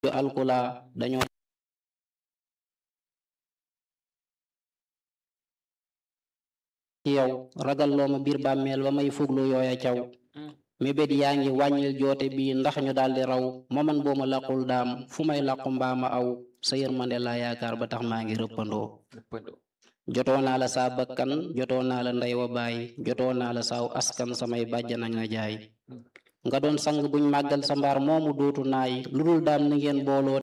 yu alkula dañoo ci yow ragal loo ma biir bàmmeel ba may fuglu yooya caw mébét yaa ngi wàññil joote bi ndax ñu daldi raw mooman boo ma laqul daam fu may laqu mbaa ma aw sa yërmande laa yaakaar ba tax maa ngi rëppandoo jotoo naa la saa bakkan jotoo naa la ndey wa baay jotoo naa la saaw askan samay bàjjana nga jaay nga doon sang buñ màggal sa mbaar moomu dootu naay lu dul daam ni ngeen booloo